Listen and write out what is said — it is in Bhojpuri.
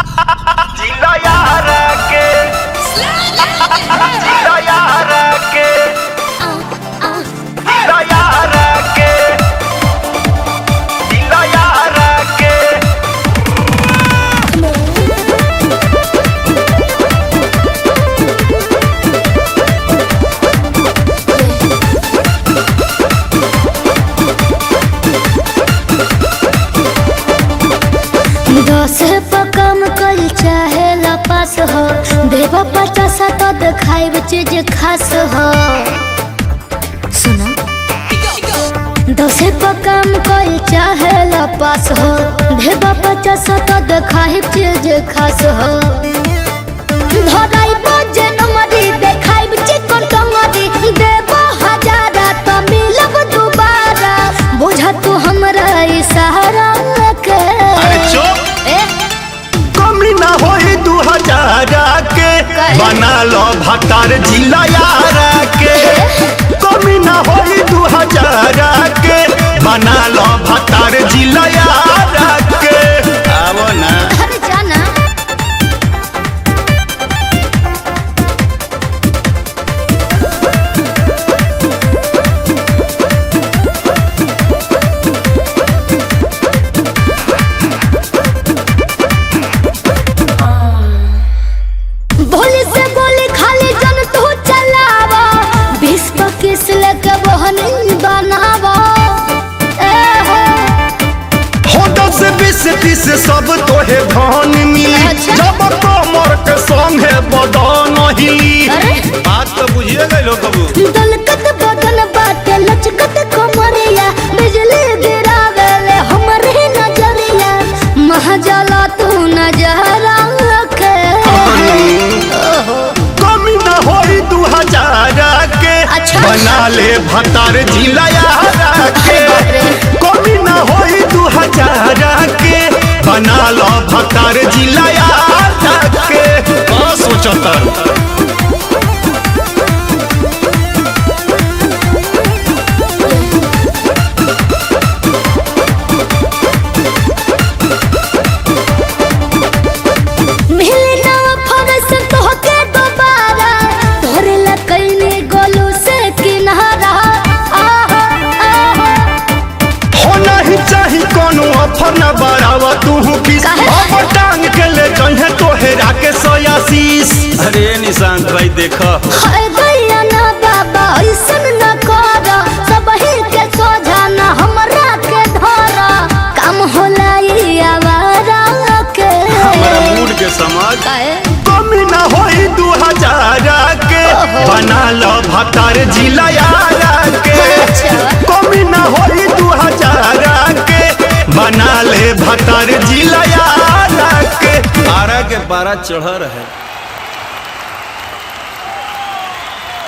जिला यार के जिला यार के जिला यार के जिला यार के दस पर कम कल चाहे लपास हो देवा पचास तो दिखाई चीज खास हो सुनो दस पर कम कल चाहे लपास हो देवा पचास तो दिखाई चीज खास हो धराई बजे नमरी देखाई चिकन टंगरी देवा हजारा तो मिलब दोबारा बुझा तू हमरा इशारा के अरे चुप ए कमी ना होई दू हजार के काहे? बना लो भतार जिला यार के कमी ना होई दू हजार के बना लो भतार जिला यार के आवो ना अरे जाना भोली से गोली खाली जन तू चलावा बीस पच्चीस लेके बहनी बनावा ए हो हो दस बीस तीस सब तोहे धन मिली अच्छा। जब कमर के संगे बदन हिली अरे बात तो बुझिए गए कबू दलकत बदन बाटे लचकत कमरिया बिजली गिरावेले हमरे नजरिया महजला तू नजरा के ओहो कमी ना होई दू हजार के अच्छा। बना ले भतार जिला यार के अरे बाप रे। कमी ना होई दू हजार के बना लो भतार जिला यार के का सोचतर मिले ना फरस तोहके दोबारा तोरे लकैने गोलू से किनारा आहा आहा हो नहीं चाही कोनो ऑफर न बढ़ावा तू किस काहे? अब टांग के ले जहे तोहेरा के सोयासीस अरे निशांत भाई देखो हाय दैया ना बाबा ऐसन न कर सबही के सोझा ना हमरा के धर काम होला ई आवारा के हमारा मूड के समझ काहे? कमी ना होई दू हजार के ओहो। बना लो भतार जिला यार के अच्छा। कमी ना होई दू हजार के बना ले भतार जिला यार के बारह के बारह चढ़ रहे